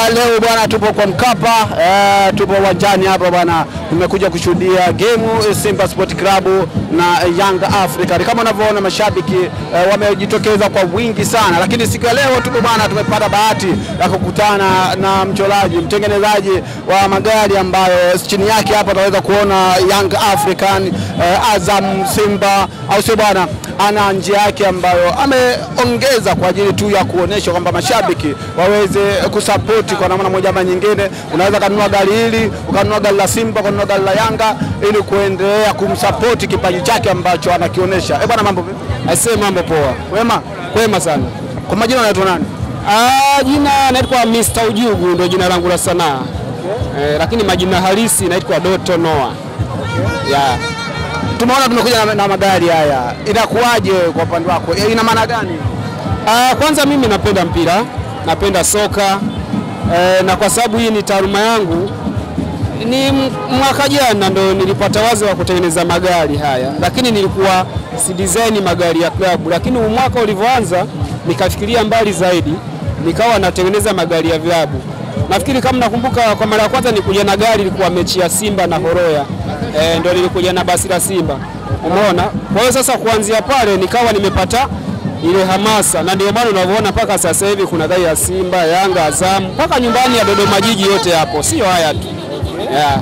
bwana, leo bwana, tupo kwa Mkapa eh, tupo uwanjani hapa bwana, tumekuja kushuhudia game Simba Sport Club na Young Africa. Kama unavyoona mashabiki eh, wamejitokeza kwa wingi sana, lakini siku ya leo tupo bwana, tumepata bahati ya kukutana na mchoraji mtengenezaji wa magari ambayo chini yake hapa tunaweza kuona Young African eh, Azam, Simba au sio bwana, ana njia yake ambayo ameongeza kwa ajili tu ya kuonesha kwamba mashabiki waweze kusapoti kwa namna moja ama nyingine. Unaweza kanunua gari hili ukanunua gari la Simba ukanunua gari la Yanga ili kuendelea kumsapoti kipaji chake ambacho anakionyesha. Eh bwana, mambo vipi? Aisee, mambo poa. Wema, Kwema sana. kwa majina unaitwa nani? Ah, jina naitwa Mr. Ujugu ndio jina langu la sanaa. Eh, lakini majina halisi naitwa Doto Noah. Yeah. Tumeona tumekuja na, na magari haya, inakuwaje kwa upande wako? Eh, Ina maana gani? Ah, kwanza mimi napenda mpira, napenda soka eh, na kwa sababu hii ni taaluma yangu ni m- mwaka jana ndo nilipata wazo wa kutengeneza magari haya, lakini nilikuwa si design magari ya klabu, lakini huu mwaka ulivyoanza nikafikiria mbali zaidi, nikawa natengeneza magari ya vilabu. Nafikiri kama nakumbuka, kwa mara ya kwanza nilikuja na gari ilikuwa mechi ya Simba na Horoya e, ndo nilikuja na basi la Simba, umeona. Kwa hiyo sasa kuanzia pale nikawa nimepata ile hamasa, na ndio maana unavyoona mpaka sasa hivi kuna gari ya Simba, Yanga, Azam mpaka nyumbani ya Dodoma Jiji yote hapo, sio haya tu yeah.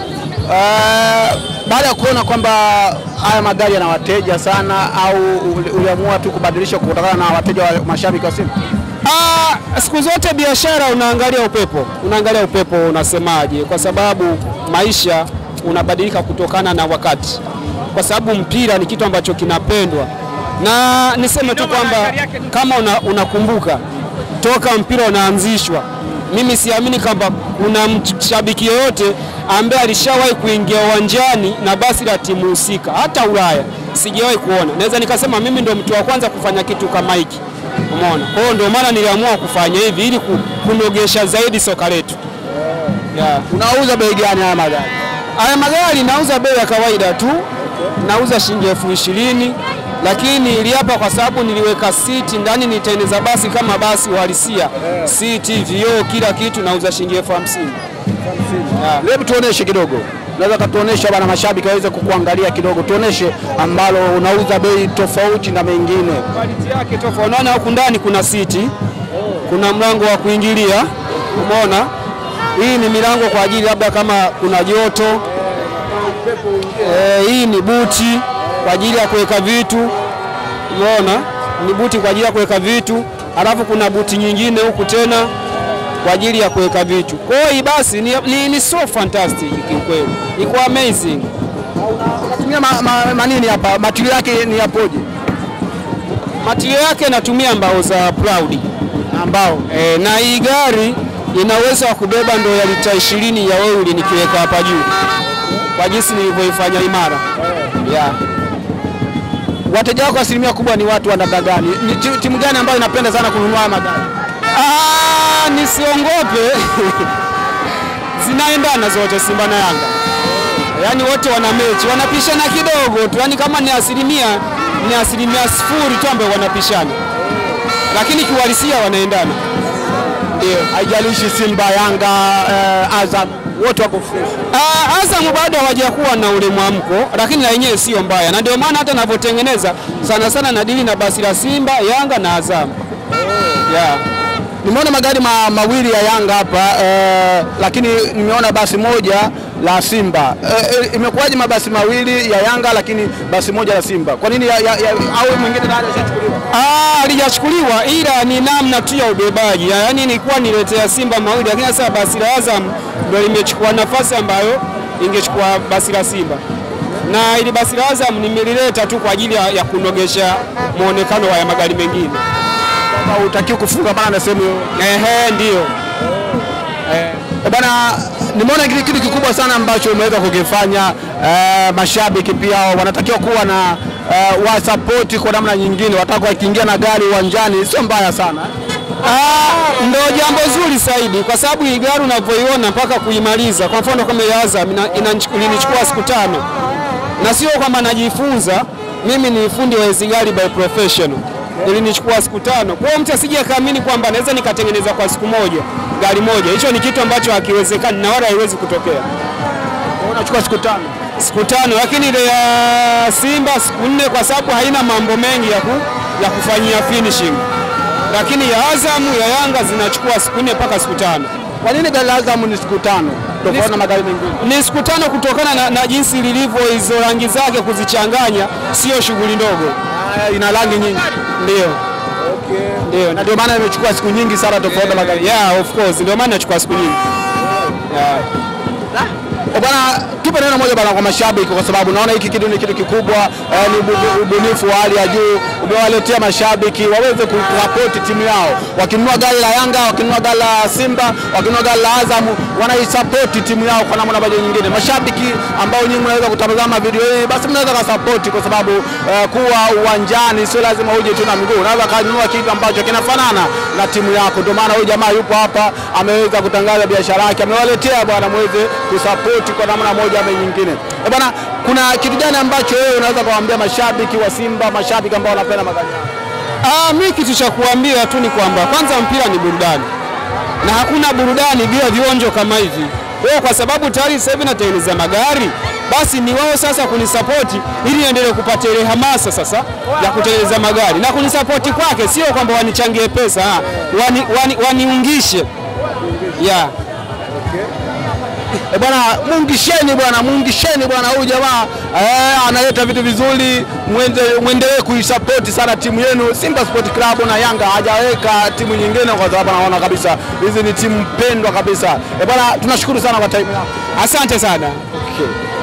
Uh, baada ya kuona kwamba haya magari yana wateja sana, au uli- uliamua tu kubadilisha kutokana na wateja wa mashabiki wa Simba? Ah, siku zote biashara unaangalia upepo, unaangalia upepo unasemaje, kwa sababu maisha unabadilika kutokana na wakati, kwa sababu mpira ni kitu ambacho kinapendwa, na niseme tu kwamba kama una, unakumbuka toka mpira unaanzishwa, mimi siamini kwamba kuna mshabiki yoyote ambaye alishawahi kuingia uwanjani na basi la timu husika, hata Ulaya sijawahi kuona. Naweza nikasema mimi ndo mtu wa kwanza kufanya kitu kama hiki. Umeona? Kwa hiyo ndio maana niliamua kufanya hivi ili ku- kunogesha zaidi soka letu. Yeah. Unauza bei gani haya magari? Haya magari nauza bei ya kawaida tu, nauza shilingi elfu ishirini lakini iliapa kwa sababu niliweka siti ndani, nitengeneza basi kama basi uhalisia, siti, vioo, kila kitu, nauza shilingi elfu hamsini. Hebu tuoneshe kidogo, naweza katuonesha bana, mashabiki waweze kukuangalia kidogo, tuoneshe ambalo unauza bei tofauti na mengine. Quality yake tofauti. Unaona huku ndani kuna siti, kuna mlango wa kuingilia, umeona. Hii ni milango kwa ajili labda kama kuna joto. Eh, hii ni buti kwa ajili ya kuweka vitu, umeona, ni buti kwa ajili ya kuweka vitu, alafu kuna buti nyingine huku tena kwa ajili ya kuweka vitu. Kwa hiyo hii basi ni, ni, ni so fantastic kiukweli, iko amazing. Unatumia ma, ma, manini hapa, material yake ni yapoje? Material yake natumia mbao za Proud. Ambao E, na hii gari ina uwezo wa kubeba ndo ya lita ishirini ya oili nikiweka hapa juu kwa jinsi nilivyoifanya imara yeah. wateja wako asilimia kubwa ni watu wa namna gani? Ni ti- timu gani ambayo inapenda sana kununua haya magari? Ah, nisiongope zinaendana zote Simba na Yanga, yaani wote wana mechi, wanapishana kidogo tu, yaani kama ni asilimia ni asilimia sifuri tu ambayo wanapishana, lakini kiuhalisia wanaendana. Ndio, haijalishi Simba, Yanga, eh, Azam, wote wako fresh. Ah, Azam bado hawajakuwa na ule mwamko, lakini na yenyewe sio mbaya, na ndio maana hata navyotengeneza sana sana nadili na basi la Simba, Yanga na Azam. Yeah. Nimeona magari ma, mawili ya Yanga hapa eh, lakini nimeona basi moja la Simba. Eh, eh, imekuwaje mabasi mawili ya Yanga lakini basi moja la Simba? Kwa nini ya, ya, ya, au mwingine tayari ashachukuliwa? Ah, halijachukuliwa ila ni namna tu ya ubebaji, yaani nilikuwa niletea Simba mawili, lakini sasa basi la Azam ndio limechukua nafasi ambayo ingechukua basi la Simba, na ili basi la Azam nimelileta tu kwa ajili ya, ya kunogesha muonekano wa ya magari mengine. Kama hutakiwi kufunga bana na sehemu yoyote. Ehe, ndio. Eh, bana nimeona kitu kitu kikubwa sana ambacho umeweza kukifanya. Eh, mashabiki pia wanatakiwa kuwa na eh, wasapoti kwa namna nyingine, wataka wakiingia na gari uwanjani, sio mbaya sana. Ah, ndo jambo zuri zaidi kwa sababu hii gari unavyoiona mpaka kuimaliza, kwa mfano kama ya Azam ina- inanichu- ilinichukua siku tano, na sio kwamba najifunza mimi ni fundi wa hizi gari by professional, ilinichukua siku tano. Kwa hiyo mtu asije akaamini kwamba naweza nikatengeneza kwa siku moja. gari moja. Hicho ni kitu ambacho hakiwezekani na wala haiwezi kutokea. Unachukua siku tano. Siku tano, lakini ile ya Simba siku nne, kwa sababu haina mambo mengi ya, ku, ya kufanyia finishing, lakini ya Azamu ya Yanga zinachukua siku nne mpaka siku tano. Kwa nini gari la Azam ni siku tano tofauti na magari mengine? Ni siku tano kutokana na, na jinsi lilivyo, hizo rangi zake kuzichanganya sio shughuli ndogo. Ah, ina rangi nyingi. Ndio, ndio, Na ndio maana imechukua siku nyingi sana tofauti na magari. yeah, of course, ndio maana nachukua siku nyingi yeah. Eh, Bwana, tupe neno moja bwana kwa mashabiki, kwa sababu naona hiki kitu ni kitu kikubwa eh, ni ubu- ubunifu wa hali ya juu. Umewaletea mashabiki waweze kusapoti timu yao, wakinunua gari la Yanga, wakinunua gari la Simba, wakinunua gari la Azamu, wanaisapoti timu yao kwa namna moja nyingine. Mashabiki ambao nyinyi mnaweza kutazama video hii, basi mnaweza kasapoti, kwa sababu eh, kuwa uwanjani sio lazima uje tu na miguu, unaweza kanunua kitu ambacho kinafanana na timu yako. Ndio maana huyu jamaa yupo hapa, ameweza kutangaza biashara yake, amewaletea bwana muweze kusapoti kwa namna moja ama nyingine. Eh, bwana, kuna kitu gani ambacho wewe unaweza kuwaambia mashabiki wa Simba, mashabiki ambao wanapenda magari yao? Ah, mi kitu cha kuambia tu ni kwamba kwanza mpira ni burudani na hakuna burudani bila vionjo kama hivi. Kwa hiyo kwa sababu tayari sasa hivi natengeneza magari, basi ni wao sasa kunisapoti ili niendelee kupata ile hamasa sasa ya kutengeneza magari na kunisapoti kwake, sio kwamba wanichangie pesa, ah, wani, wani, waniungishe yeah. Eh, bwana muungisheni bwana, muungisheni bwana, huyu jamaa eh, analeta vitu vizuri, mwende- mwendelee kuisapoti sana timu yenu Simba Sport Club na Yanga. Hajaweka timu nyingine kwa sababu anaona kabisa hizi ni timu pendwa kabisa. Eh, bwana tunashukuru sana kwa time yako. Asante sana. Okay.